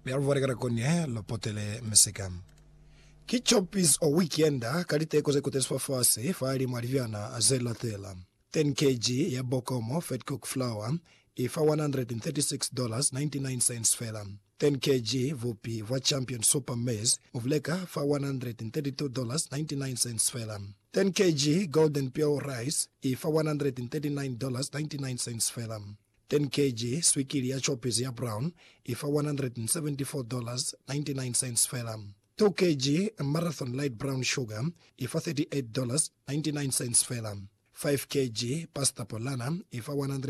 lialuvwalekera konye lopotele meseka kichopis o weekenda kaliteko zekuteswa fasi faali mwalivyana azelatela 10 kg ya bokomo fetcook flour ifa 136.99 fela 10 kg vupi vwa champion super maize muvuleka fa 132.99 fela 10 kg golden pure rice ifa 139.99 fela 10 kg swikili ya chopis ya brown ifa 174.99 fela 2 kg marathon light brown sugar ifa $38.99 fela 5 kg pasta polana ifa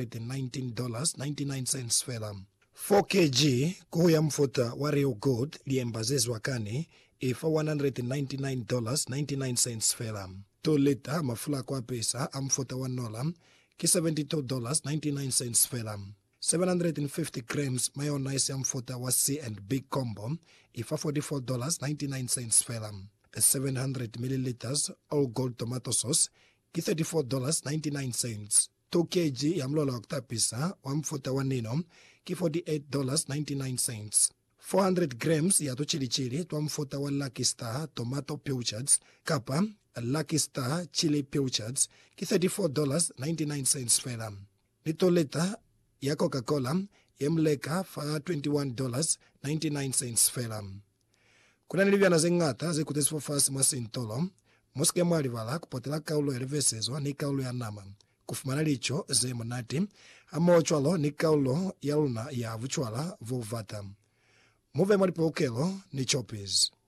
$119.99 fela 4 kg kuya mfuta wa real good liembazezwa kani ifa $199.99 fela 2 lita mafula kwa pesa amfuta wa nola ki $72.99 fela 750 grams mayonnaise ya mfuta wa C and B combo ifa $44.99 fela 700 milliliters all gold tomato sauce ki $34.99 2 kg ya mlola wa kutapisa wa mfuta wa nino ki $48.99 400 grams ya tuchilichili twa mfuta wa Lucky Star tomato pilchards kapa Lucky Star chili pilchards ki $34.99 fela litoleta ya coca-cola yemleka fa $21.99 fela kunani livyana zeng'ata zikutesiwa fasi mwa sintolo mosike mwalivala kupotela kaulo yalivesezwa ni kaulo ya nama kufumana licho zemo nati amochwalo ni kaulo ya luna ya vuchwala vovata muve mwalipokelo ni chopis